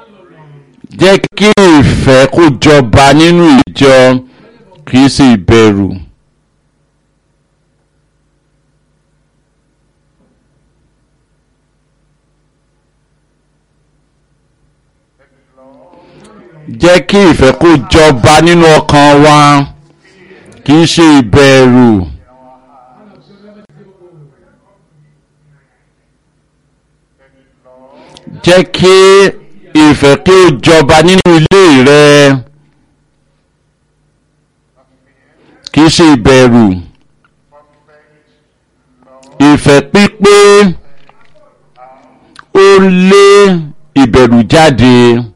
jẹ́ kí ìfẹ́ kó jọba nínú ìjọ kì í sí ìbẹ̀rù. jẹ́ kí ìfẹ́ kó jọba nínú ọkàn wa kì í ṣe ìbẹ̀rù. jẹ́ kí ìfẹ́ kí ó jọba nínú ilé rẹ kì í ṣe ìbẹ̀rù. ìfẹ́ pípé ó lé ìbẹ̀rù jáde.